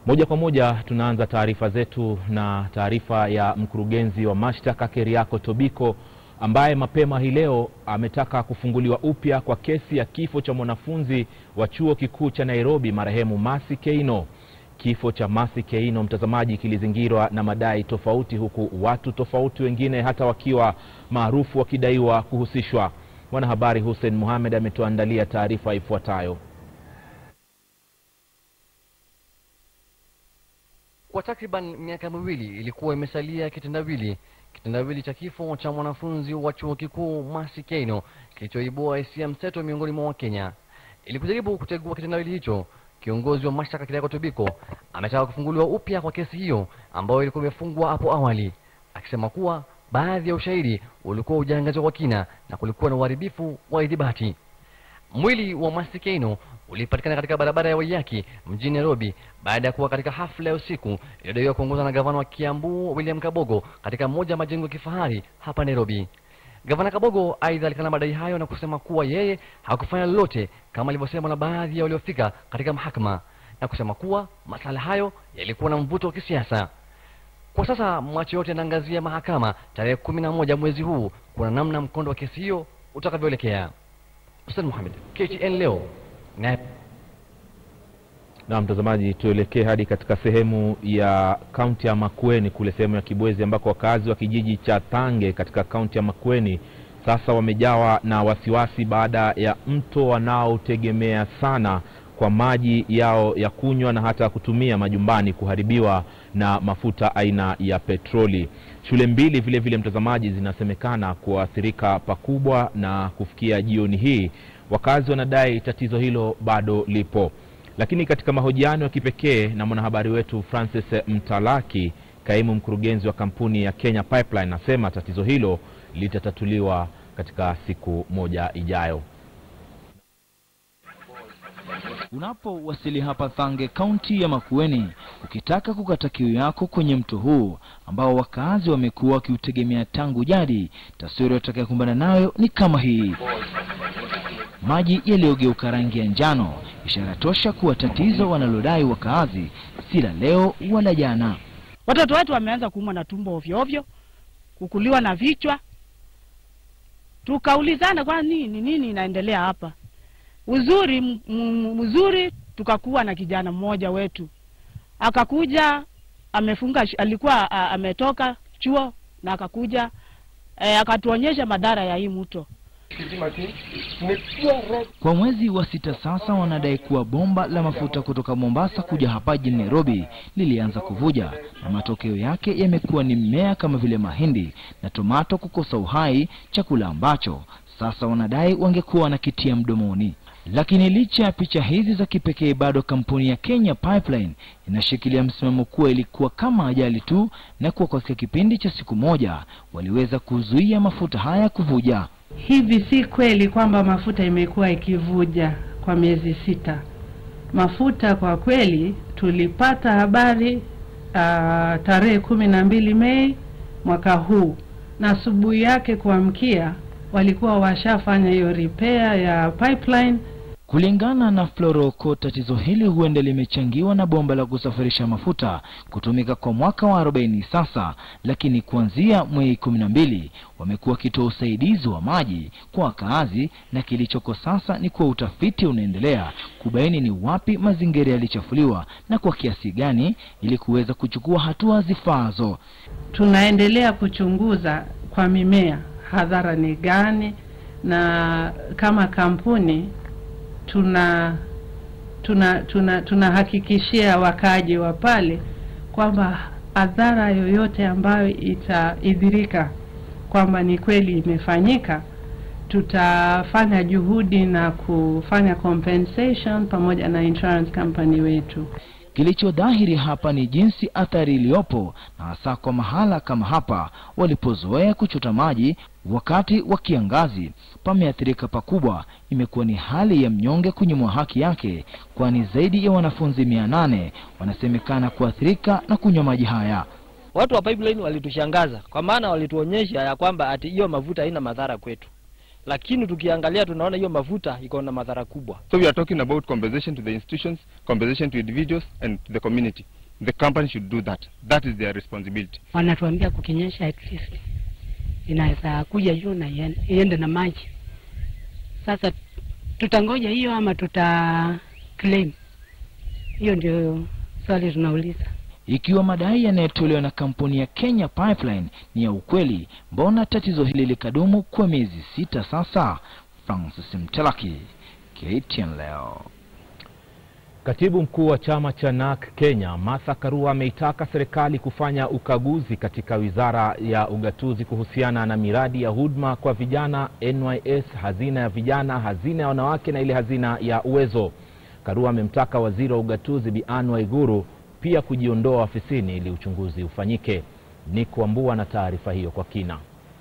Moja kwa moja tunaanza taarifa zetu na taarifa ya mkurugenzi wa mashtaka Keriako Tobiko ambaye mapema hii leo ametaka kufunguliwa upya kwa kesi ya kifo cha mwanafunzi wa chuo kikuu cha Nairobi marehemu Mercy Keino. Kifo cha Mercy Keino, mtazamaji, kilizingirwa na madai tofauti, huku watu tofauti wengine hata wakiwa maarufu wakidaiwa kuhusishwa. Mwanahabari Hussein Mohamed ametuandalia taarifa ifuatayo. Kwa takriban miaka miwili ilikuwa imesalia kitendawili kitendawili cha kifo cha mwanafunzi wa chuo kikuu Mercy Keino kilichoibua hisia mseto miongoni mwa Wakenya. Ili kujaribu kutegua kitendawili hicho, kiongozi wa mashtaka Keriako Tobiko ametaka kufunguliwa upya kwa kesi hiyo ambayo ilikuwa imefungwa hapo awali, akisema kuwa baadhi ya ushahidi ulikuwa hujaangazwa kwa kina na kulikuwa na uharibifu wa idhibati. Mwili wa Mercy Keino ulipatikana katika barabara ya Waiyaki mjini Nairobi baada ya kuwa katika hafla ya usiku iliyodaiwa kuongozwa na gavana wa Kiambu William Kabogo katika moja ya majengo ya kifahari hapa Nairobi. Gavana Kabogo aidha alikana madai hayo na kusema kuwa yeye hakufanya lolote kama alivyosema na baadhi ya waliofika katika mahakama na kusema kuwa masala hayo yalikuwa na mvuto wa kisiasa. Kwa sasa macho yote yanaangazia mahakama tarehe kumi na moja mwezi huu kuna namna mkondo wa kesi hiyo utakavyoelekea. Hussein Mohamed, KTN leo. Na Na mtazamaji, tuelekee hadi katika sehemu ya kaunti ya Makueni kule sehemu ya Kibwezi ambako wakazi wa kijiji cha Tange katika kaunti ya Makueni sasa wamejawa na wasiwasi baada ya mto wanaotegemea sana kwa maji yao ya kunywa na hata kutumia majumbani kuharibiwa na mafuta aina ya petroli. Shule mbili vile vile, mtazamaji, zinasemekana kuathirika pakubwa, na kufikia jioni hii wakazi wanadai tatizo hilo bado lipo. Lakini katika mahojiano ya kipekee na mwanahabari wetu Francis Mtalaki, kaimu mkurugenzi wa kampuni ya Kenya Pipeline, anasema tatizo hilo litatatuliwa katika siku moja ijayo. Unapowasili hapa Thange, kaunti ya Makueni, ukitaka kukata kiu yako kwenye mto huu ambao wakaazi wamekuwa wakiutegemea tangu jadi, taswira utakayokumbana nayo ni kama hii: maji yaliyogeuka rangi ya njano, ishara tosha kuwa tatizo wanalodai wakaazi si la leo wala jana. Watoto wetu wameanza kuumwa na tumbo ovyo ovyo, kukuliwa na vichwa. Tukaulizana kwa nini nini inaendelea hapa. Uzuri m- m- mzuri, tukakuwa na kijana mmoja wetu akakuja, amefunga sh- alikuwa a, ametoka chuo na akakuja e, akatuonyesha madhara ya hii mto. Kwa mwezi wa sita sasa, wanadai kuwa bomba la mafuta kutoka Mombasa kuja hapa jijini Nairobi lilianza kuvuja, na matokeo yake yamekuwa ni mmea kama vile mahindi na tomato kukosa uhai, chakula ambacho sasa wanadai wangekuwa wanakitia mdomoni. Lakini licha ya picha hizi za kipekee, bado kampuni ya Kenya Pipeline inashikilia msimamo kuwa ilikuwa kama ajali tu, na kuwa katika kipindi cha siku moja waliweza kuzuia mafuta haya kuvuja. Hivi si kweli kwamba mafuta imekuwa ikivuja kwa miezi sita. Mafuta kwa kweli tulipata habari uh, tarehe kumi na mbili Mei mwaka huu, na asubuhi yake kuamkia walikuwa washafanya hiyo repair ya pipeline. Kulingana na Floroko, tatizo hili huenda limechangiwa na bomba la kusafirisha mafuta kutumika kwa mwaka wa 40 sasa, lakini kuanzia Mei 12 wamekuwa wakitoa usaidizi wa maji kwa wakaazi, na kilichoko sasa ni kuwa utafiti unaendelea kubaini ni wapi mazingira yalichafuliwa na kwa kiasi gani, ili kuweza kuchukua hatua zifaazo. Tunaendelea kuchunguza kwa mimea hadhara ni gani, na kama kampuni tuna tuna tuna tunahakikishia wakaaji wa pale kwamba adhara yoyote ambayo itaidhirika kwamba ni kweli imefanyika, tutafanya juhudi na kufanya compensation pamoja na insurance company wetu. Kilicho dhahiri hapa ni jinsi athari iliyopo, na hasa kwa mahala kama hapa walipozoea kuchota maji wakati wa kiangazi, pameathirika pakubwa. Imekuwa ni hali ya mnyonge kunyimwa haki yake, kwani zaidi ya wanafunzi mia nane wanasemekana kuathirika na kunywa maji haya. Watu wa pipeline walitushangaza kwa maana walituonyesha ya kwamba ati hiyo mafuta haina madhara kwetu, lakini tukiangalia tunaona hiyo mafuta iko na madhara kubwa. So we are talking about compensation to the institutions, compensation to individuals and to the community. The company should do that. That is their responsibility. wanatuambia kukinyesha at least inaweza kuja juu na ien- iende na maji. Sasa tutangoja hiyo ama tuta claim? Hiyo ndio swali tunauliza. Ikiwa madai yanayotolewa na kampuni ya Kenya Pipeline ni ya ukweli, mbona tatizo hili likadumu kwa miezi sita sasa? Francis Mtelaki, KTN leo. Katibu mkuu wa chama cha NARC Kenya Martha Karua ameitaka serikali kufanya ukaguzi katika wizara ya ugatuzi kuhusiana na miradi ya huduma kwa vijana NYS, hazina ya vijana, hazina ya wanawake na ile hazina ya uwezo. Karua amemtaka waziri wa ugatuzi Bi Anne Waiguru pia kujiondoa ofisini ili uchunguzi ufanyike. Nick Wambua na taarifa hiyo kwa kina.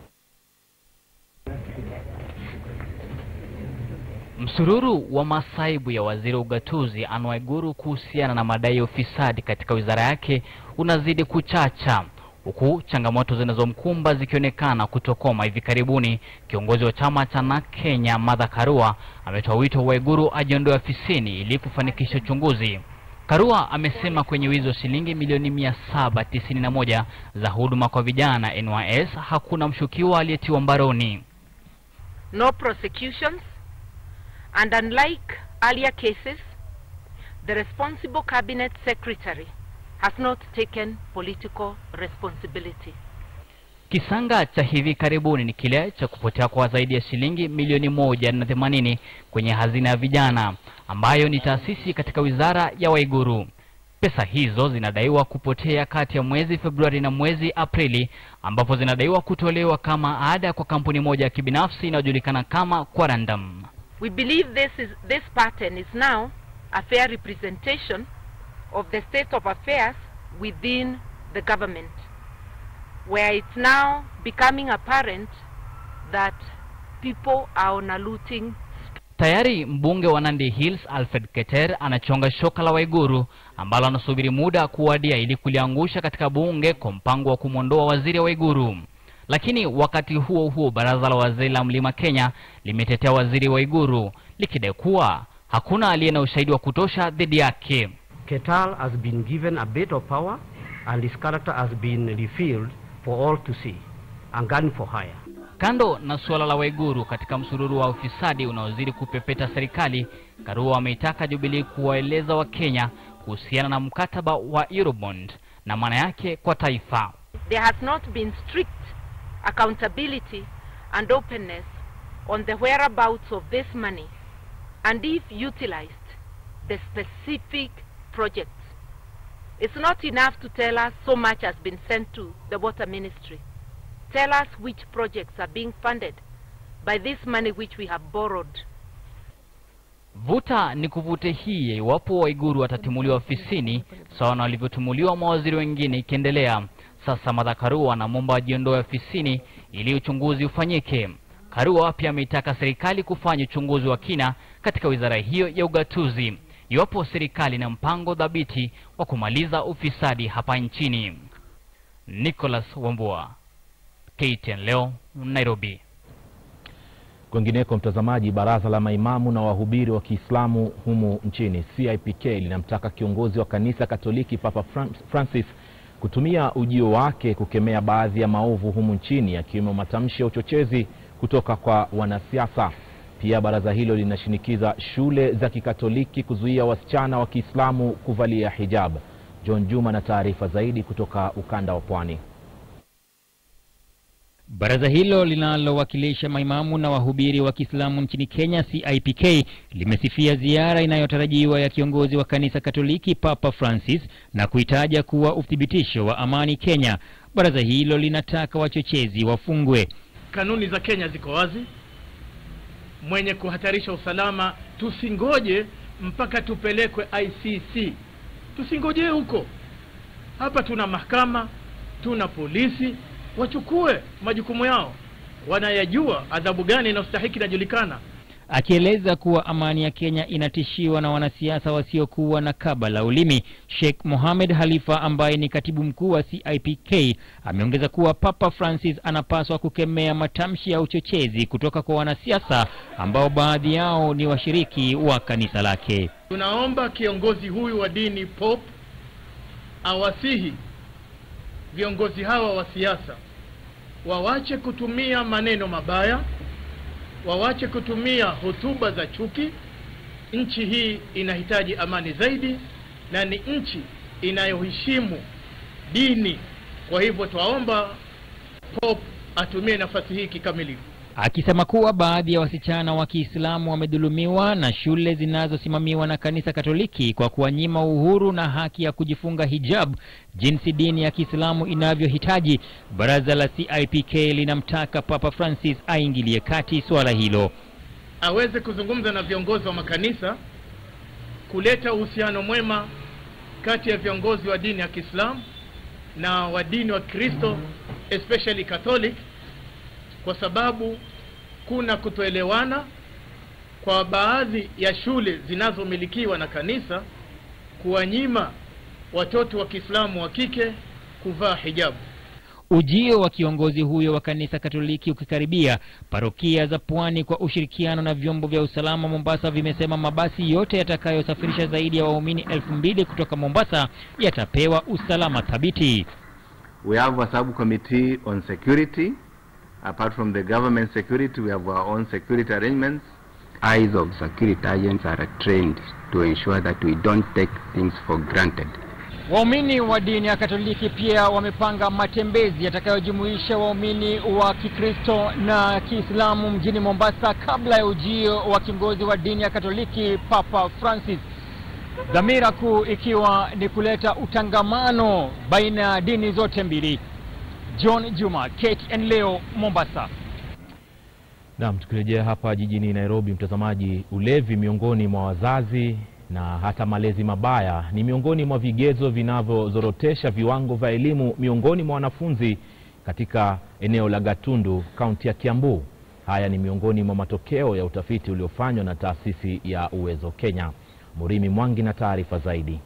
Msururu wa masaibu ya waziri wa ugatuzi Anne Waiguru kuhusiana na madai ya ufisadi katika wizara yake unazidi kuchacha huku changamoto zinazomkumba zikionekana kutokoma hivi karibuni. Kiongozi wa chama cha NARC Kenya Martha Karua ametoa wito Waiguru ajiondoe ofisini ili kufanikisha uchunguzi. Karua amesema kwenye wizi wa shilingi milioni mia saba tisini na moja za huduma kwa vijana NYS hakuna mshukiwa aliyetiwa mbaroni. no prosecutions, and unlike earlier cases, the responsible cabinet secretary has not taken political responsibility. Kisanga cha hivi karibuni ni kile cha kupotea kwa zaidi ya shilingi milioni moja na themanini kwenye hazina ya vijana ambayo ni taasisi katika wizara ya Waiguru. Pesa hizo zinadaiwa kupotea kati ya mwezi Februari na mwezi Aprili, ambapo zinadaiwa kutolewa kama ada kwa kampuni moja ya kibinafsi inayojulikana kama Quarandam. We believe this, is, this pattern is now a fair representation of the state of affairs within the government, where it's now becoming apparent that people are on a looting Tayari mbunge wa Nandi Hills Alfred Keter anachonga shoka la Waiguru ambalo anasubiri muda kuwadia ili kuliangusha katika bunge kwa mpango wa kumwondoa waziri wa Waiguru. Lakini wakati huo huo, baraza la wazee la Mlima Kenya limetetea waziri wa Waiguru likidai kuwa hakuna aliye na ushahidi wa kutosha dhidi yake. Ketal has been given a bit of power and his character has been revealed for all to see and gun for hire. Kando na suala la Waiguru katika msururu wa ufisadi unaozidi kupepeta serikali, Karua ameitaka Jubilee kuwaeleza Wakenya kuhusiana na mkataba wa Eurobond na maana yake kwa taifa. there has not been strict accountability and openness on the whereabouts of this money and if utilized the specific projects. It's not enough to tell us so much has been sent to the water ministry. Tell us which projects are being funded by this money which we have borrowed. Vuta ni kuvute hii ya iwapo Waiguru watatimuliwa ofisini sawa na walivyotumuliwa mawaziri wengine ikiendelea. Sasa Martha Karua anamwomba ajiondoe ofisini ili uchunguzi ufanyike. Karua pia ameitaka serikali kufanya uchunguzi wa kina katika wizara hiyo ya ugatuzi iwapo serikali ina mpango dhabiti wa kumaliza ufisadi hapa nchini. Nicholas Wambua, KTN leo, Nairobi. Kwengineko, mtazamaji, baraza la maimamu na wahubiri wa Kiislamu humu nchini CIPK linamtaka kiongozi wa kanisa Katoliki Papa Fran- Francis kutumia ujio wake kukemea baadhi ya maovu humu nchini yakiwemo matamshi ya uchochezi kutoka kwa wanasiasa. Pia baraza hilo linashinikiza shule za Kikatoliki kuzuia wasichana wa Kiislamu kuvalia hijab. John Juma na taarifa zaidi kutoka ukanda wa Pwani. Baraza hilo linalowakilisha maimamu na wahubiri wa Kiislamu nchini Kenya CIPK limesifia ziara inayotarajiwa ya kiongozi wa kanisa Katoliki Papa Francis na kuitaja kuwa uthibitisho wa amani Kenya. Baraza hilo linataka wachochezi wafungwe. Kanuni za Kenya ziko wazi. Mwenye kuhatarisha usalama, tusingoje mpaka tupelekwe ICC, tusingojee huko. Hapa tuna mahakama, tuna polisi, wachukue majukumu yao, wanayajua adhabu gani inayostahiki inajulikana. Akieleza kuwa amani ya Kenya inatishiwa na wanasiasa wasiokuwa na kaba la ulimi, Sheikh Mohamed Halifa ambaye ni katibu mkuu wa CIPK ameongeza kuwa Papa Francis anapaswa kukemea matamshi ya uchochezi kutoka kwa wanasiasa ambao baadhi yao ni washiriki wa kanisa lake. Tunaomba kiongozi huyu wa dini Pope awasihi viongozi hawa wa siasa wawache kutumia maneno mabaya, wawache kutumia hotuba za chuki. Nchi hii inahitaji amani zaidi na ni nchi inayoheshimu dini. Kwa hivyo twaomba Pope atumie nafasi hii kikamilifu. akisema kuwa baadhi ya wasichana wa Kiislamu wamedhulumiwa na shule zinazosimamiwa na kanisa Katoliki kwa kuwanyima uhuru na haki ya kujifunga hijab jinsi dini ya Kiislamu inavyohitaji. Baraza la CIPK linamtaka Papa Francis aingilie kati suala hilo. aweze kuzungumza na viongozi wa makanisa kuleta uhusiano mwema kati ya viongozi wa dini ya Kiislamu na wa dini wa Kristo especially Catholic, kwa sababu kuna kutoelewana kwa baadhi ya shule zinazomilikiwa na kanisa kuwanyima watoto wa Kiislamu wa kike kuvaa hijabu. Ujio wa kiongozi huyo wa kanisa Katoliki ukikaribia, parokia za pwani kwa ushirikiano na vyombo vya usalama Mombasa vimesema mabasi yote yatakayosafirisha zaidi ya waumini elfu mbili kutoka Mombasa yatapewa usalama thabiti. We have a subcommittee on security. Apart from the government security, we have our own security arrangements. Eyes of security agents are trained to ensure that we don't take things for granted. Waumini wa dini ya Katoliki pia wamepanga matembezi yatakayojumuisha waumini wa Kikristo na Kiislamu mjini Mombasa kabla ya ujio wa kiongozi wa dini ya Katoliki Papa Francis. Dhamira kuu ikiwa ni kuleta utangamano baina ya dini zote mbili. John Juma, KTN leo, Mombasa. Naam, tukirejea hapa jijini Nairobi, mtazamaji, ulevi miongoni mwa wazazi na hata malezi mabaya ni miongoni mwa vigezo vinavyozorotesha viwango vya elimu miongoni mwa wanafunzi katika eneo la Gatundu, kaunti ya Kiambu. Haya ni miongoni mwa matokeo ya utafiti uliofanywa na taasisi ya Uwezo Kenya. Murimi Mwangi na taarifa zaidi.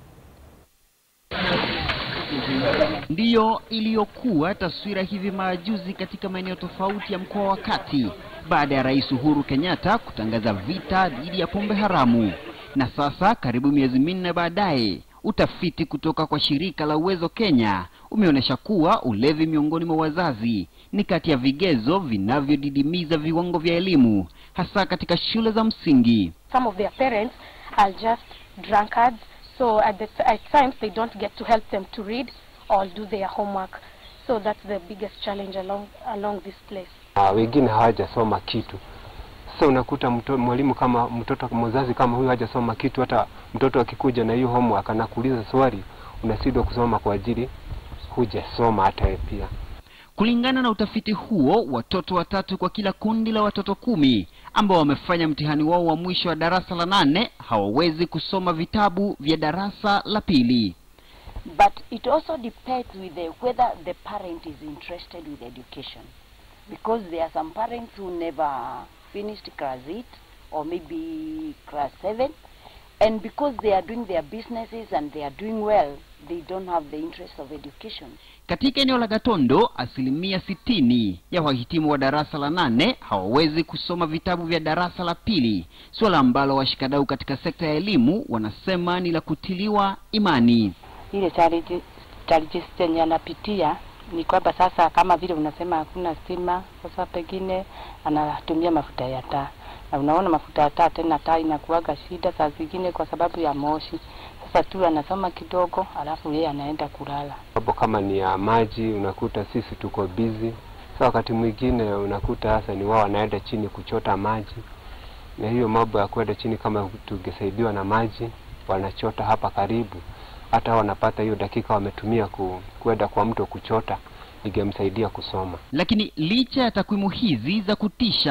ndiyo iliyokuwa taswira hivi majuzi katika maeneo tofauti ya mkoa wa Kati baada ya Rais Uhuru Kenyatta kutangaza vita dhidi ya pombe haramu. Na sasa karibu miezi minne baadaye, utafiti kutoka kwa shirika la Uwezo Kenya umeonyesha kuwa ulevi miongoni mwa wazazi ni kati ya vigezo vinavyodidimiza viwango vya elimu hasa katika shule za msingi. some of their parents are just drunkards so at, the, at times they don't get to help them to read or do their homework so that's the biggest challenge along along this place Ah, wengine hawajasoma kitu. Sasa unakuta mto, mwalimu kama mtoto mzazi kama huyu hajasoma kitu, hata mtoto akikuja na hiyo homework anakuuliza swali, unashindwa kusoma kwa ajili hujasoma hata wewe pia. Kulingana na utafiti huo, watoto watatu kwa kila kundi la watoto kumi ambao wamefanya mtihani wao wa mwisho wa darasa la nane hawawezi kusoma vitabu vya darasa la pili. But it also depends with the, whether the parent is interested with education. Because there are some parents who never finished class 8 or maybe class 7. And because they are doing their businesses and they are doing well, they don't have the interest of education. Katika eneo la Gatondo, asilimia sitini ya wahitimu wa darasa la nane hawawezi kusoma vitabu vya darasa la pili, suala ambalo washikadau katika sekta ya elimu wanasema ni la kutiliwa imani. ile challenge challenges zenye anapitia ni kwamba sasa, kama vile unasema hakuna stima, sasa pengine anatumia mafuta ya taa, na unaona mafuta ya taa tena, taa inakuwaga shida saa zingine kwa sababu ya moshi. Sasa tu anasoma kidogo, alafu yeye anaenda kulala. Mambo kama ni ya maji, unakuta sisi tuko busy. Sasa wakati mwingine unakuta hasa ni wao wanaenda chini kuchota maji, na hiyo mambo ya kwenda chini, kama tungesaidiwa na maji, wanachota hapa karibu, hata wanapata hiyo dakika wametumia ku, kwenda kwa mto kuchota, ingemsaidia kusoma. Lakini licha ya takwimu hizi za kutisha,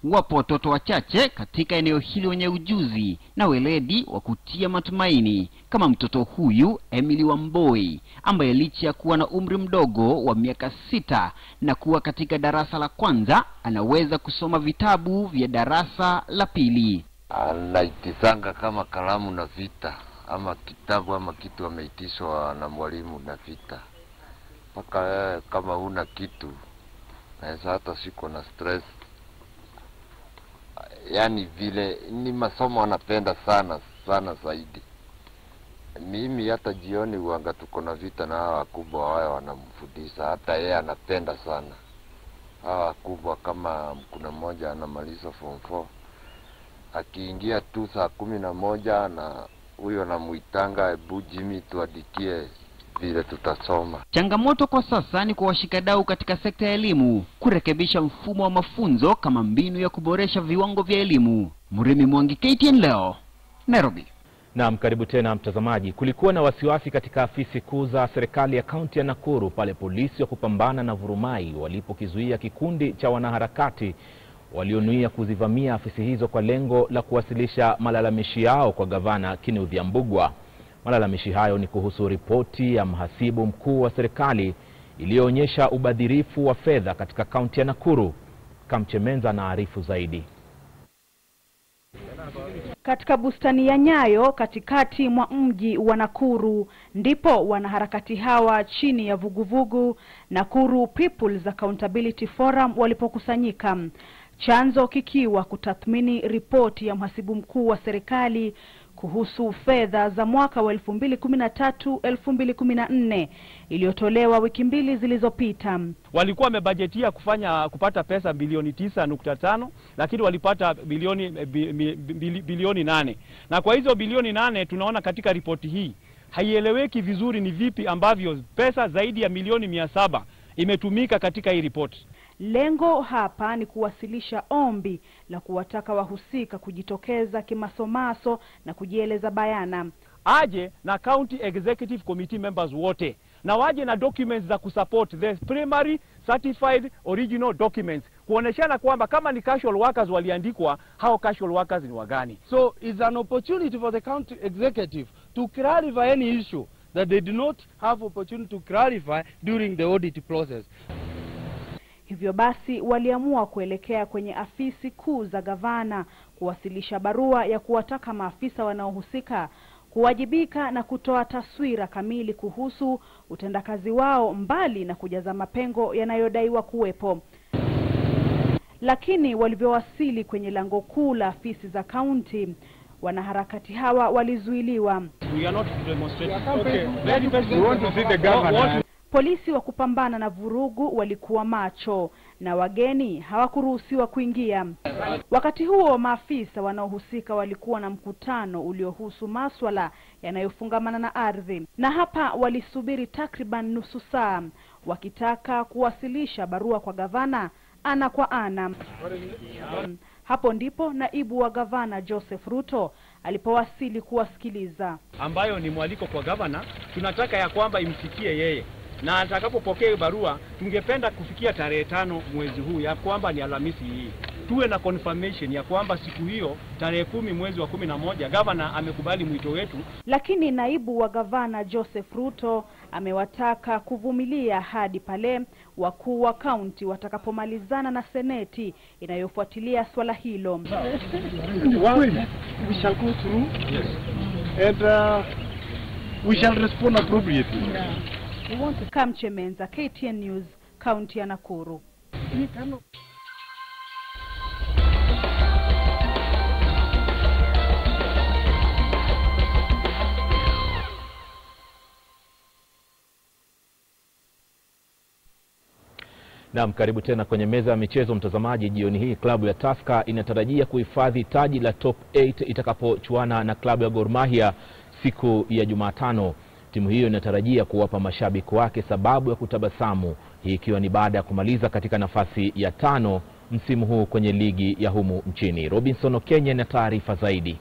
wapo watoto wachache katika eneo hili wenye ujuzi na weledi wa kutia matumaini kama mtoto huyu Emily Wamboi ambaye licha ya kuwa na umri mdogo wa miaka sita na kuwa katika darasa la kwanza anaweza kusoma vitabu vya darasa la pili. anaitisanga kama kalamu na vita ama kitabu ama kitu ameitishwa na mwalimu na vita mpaka wewe kama huna kitu naweza hata siko na stress yaani vile ni masomo anapenda sana sana zaidi mimi hata jioni uanga tuko na vita na hawa wakubwa wao wanamfundisha hata yeye anapenda sana hawa wakubwa kama kuna mmoja anamaliza form 4 akiingia tu saa kumi na moja na huyo namuitanga hebu Jimmy tuandikie vile tutasoma. Changamoto kwa sasa ni kwa washikadau katika sekta ya elimu kurekebisha mfumo wa mafunzo kama mbinu ya kuboresha viwango vya elimu. Mrimi Mwangi, KTN leo, Nairobi. Naam, karibu tena mtazamaji. Kulikuwa na wasiwasi katika afisi kuu za serikali ya kaunti ya Nakuru pale polisi wa kupambana na vurumai walipokizuia kikundi cha wanaharakati walionuia kuzivamia afisi hizo kwa lengo la kuwasilisha malalamishi yao kwa gavana Kenneth Ambugwa. Malalamishi hayo ni kuhusu ripoti ya mhasibu mkuu wa serikali iliyoonyesha ubadhirifu wa fedha katika kaunti ya Nakuru. Kamchemenza anaarifu zaidi. Katika bustani ya Nyayo katikati mwa mji wa Nakuru ndipo wanaharakati hawa chini ya vuguvugu Nakuru People's Accountability Forum walipokusanyika, chanzo kikiwa kutathmini ripoti ya mhasibu mkuu wa serikali kuhusu fedha za mwaka wa 2013 2014 iliyotolewa wiki mbili zilizopita. walikuwa wamebajetia kufanya kupata pesa bilioni tisa nukta tano lakini walipata bilioni bi- bi- bili- bilioni nane na kwa hizo bilioni nane tunaona katika ripoti hii haieleweki vizuri ni vipi ambavyo pesa zaidi ya milioni mia saba imetumika katika hii ripoti. Lengo hapa ni kuwasilisha ombi la kuwataka wahusika kujitokeza kimasomaso na kujieleza bayana. aje na county executive committee members wote na waje na documents za kusupport the primary certified original documents kuoneshana kwamba kama ni casual workers waliandikwa hao casual workers ni wagani So it's an opportunity for the county executive to clarify any issue that they do not have opportunity to clarify during the audit process. Hivyo basi waliamua kuelekea kwenye afisi kuu za gavana kuwasilisha barua ya kuwataka maafisa wanaohusika kuwajibika na kutoa taswira kamili kuhusu utendakazi wao mbali na kujaza mapengo yanayodaiwa kuwepo. Lakini walivyowasili kwenye lango kuu la afisi za kaunti, wanaharakati hawa walizuiliwa. we are not demonstrating Okay. Very best- We want to see the governor. What- what- Polisi wa kupambana na vurugu walikuwa macho na wageni hawakuruhusiwa kuingia. Wakati huo maafisa wanaohusika walikuwa na mkutano uliohusu maswala yanayofungamana na ardhi, na hapa walisubiri takriban nusu saa wakitaka kuwasilisha barua kwa gavana ana kwa ana. Hapo ndipo naibu wa gavana Joseph Ruto alipowasili kuwasikiliza. ambayo ni mwaliko kwa gavana, tunataka ya kwamba imfikie yeye na atakapopokea hiyo barua, tungependa kufikia tarehe tano mwezi huu, ya kwamba ni Alhamisi hii, tuwe na confirmation ya kwamba siku hiyo tarehe kumi mwezi wa kumi na moja gavana amekubali mwito wetu. Lakini naibu wa gavana Joseph Ruto amewataka kuvumilia hadi pale wakuu wa kaunti watakapomalizana na seneti inayofuatilia swala hilo. One, we shall go through and uh, we shall respond appropriately. Kamchemenza, KTN News, kaunti ya Nakuru. Naam, karibu tena kwenye meza ya michezo mtazamaji. Jioni hii klabu ya Tusker inatarajia kuhifadhi taji la top 8 itakapochuana na klabu ya Gor Mahia siku ya Jumatano. Timu hiyo inatarajia kuwapa mashabiki wake sababu ya kutabasamu, hii ikiwa ni baada ya kumaliza katika nafasi ya tano msimu huu kwenye ligi ya humu nchini. Robinson Okenya na taarifa zaidi.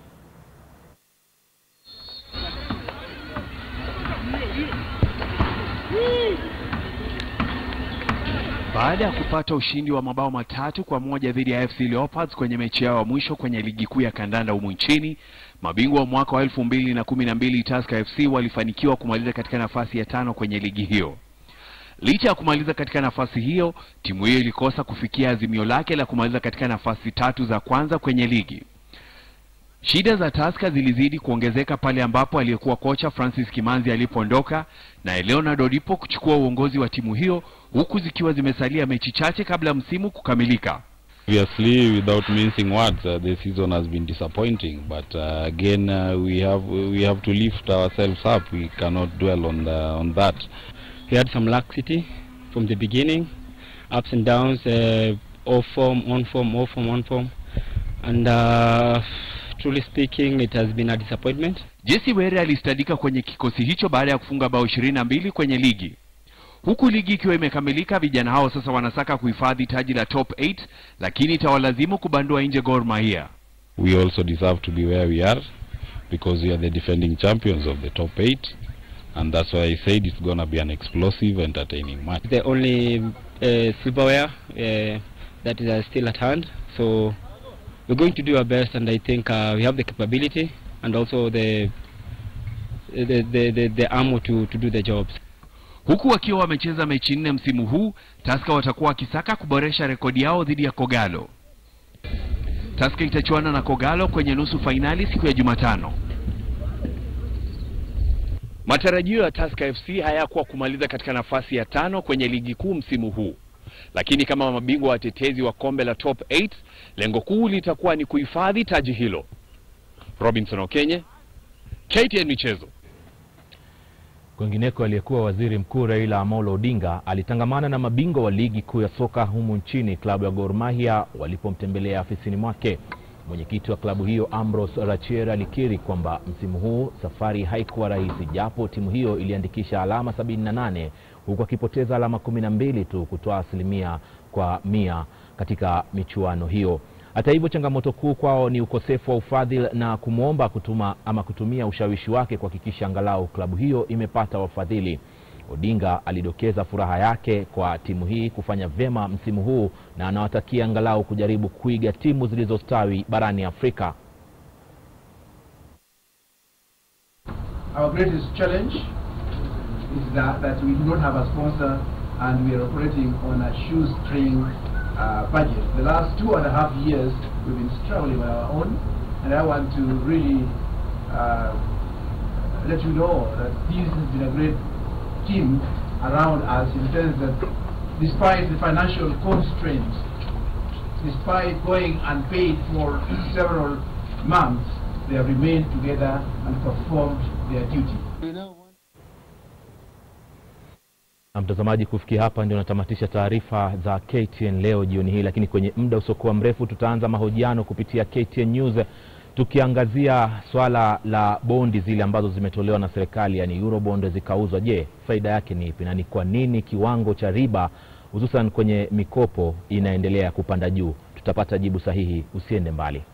Baada ya kupata ushindi wa mabao matatu kwa moja dhidi ya FC Leopards kwenye mechi yao ya mwisho kwenye ligi kuu ya kandanda humu nchini, mabingwa wa mwaka wa elfu mbili na kumi na mbili Tusker FC walifanikiwa kumaliza katika nafasi ya tano kwenye ligi hiyo. Licha ya kumaliza katika nafasi hiyo, timu hiyo ilikosa kufikia azimio lake la kumaliza katika nafasi tatu za kwanza kwenye ligi. Shida za Tusker zilizidi kuongezeka pale ambapo aliyekuwa kocha Francis Kimanzi alipoondoka na Leonard Odipo kuchukua uongozi wa timu hiyo huku zikiwa zimesalia mechi chache kabla msimu kukamilika. Obviously, without mincing words, uh, the season has been disappointing. But uh, again, uh, we have we have to lift ourselves up. We cannot dwell on the, on that. We had some laxity from the beginning, ups and downs, uh, off form, on form, off form, on form, and uh, truly speaking, it has been a disappointment. Jesse Were alistadika kwenye kikosi hicho baada ya kufunga bao ishirini na mbili kwenye ligi. Huku ligi ikiwa imekamilika, vijana hao sasa wanasaka kuhifadhi taji la top 8 lakini itawalazimu kubandua nje Gor Mahia. We also deserve to be where we are because we are the defending champions of the top eight, and that's why I said it's gonna be an explosive, entertaining match. The only uh, silverware uh, that is uh, still at hand, so we're going to do our best, and I think uh, we have the capability and also the the the, the, the ammo to, to do the jobs. Huku wakiwa wamecheza mechi nne msimu huu, Tusker watakuwa wakisaka kuboresha rekodi yao dhidi ya Kogalo. Tusker itachuana na Kogalo kwenye nusu fainali siku ya Jumatano. Matarajio ya Tusker FC hayakuwa kumaliza katika nafasi ya tano kwenye ligi kuu msimu huu, lakini kama mabingwa watetezi wa kombe la top 8 lengo kuu litakuwa ni kuhifadhi taji hilo. Robinson Okenye, KTN Michezo. Kwingineko, aliyekuwa waziri mkuu Raila Amolo Odinga alitangamana na mabingwa wa ligi kuu ya soka humu nchini, klabu ya Gor Mahia, walipomtembelea afisini mwake. Mwenyekiti wa klabu hiyo Ambrose Rachier alikiri kwamba msimu huu safari haikuwa rahisi, japo timu hiyo iliandikisha alama 78 huku akipoteza alama 12 tu kutoa asilimia kwa mia katika michuano hiyo. Hata hivyo, changamoto kuu kwao ni ukosefu wa ufadhili na kumwomba kutuma ama kutumia ushawishi wake kuhakikisha angalau klabu hiyo imepata wafadhili. Odinga alidokeza furaha yake kwa timu hii kufanya vyema msimu huu na anawatakia angalau kujaribu kuiga timu zilizostawi barani Afrika. Our greatest challenge is that, that we do not have a sponsor and we are operating on a shoestring uh, budget. The last two and a half years we've been struggling on our own and I want to really uh, let you know that this has been a great team around us in the sense that despite the financial constraints, despite going unpaid for several months, they have remained together and performed their duty. Na mtazamaji, kufikia hapa ndio natamatisha taarifa za KTN leo jioni hii, lakini kwenye muda usiokuwa mrefu tutaanza mahojiano kupitia KTN News tukiangazia swala la bondi zile ambazo zimetolewa na serikali, yani Eurobond zikauzwa. Je, faida yake ni ipi na ni kwa nini kiwango cha riba hususan kwenye mikopo inaendelea kupanda juu? Tutapata jibu sahihi, usiende mbali.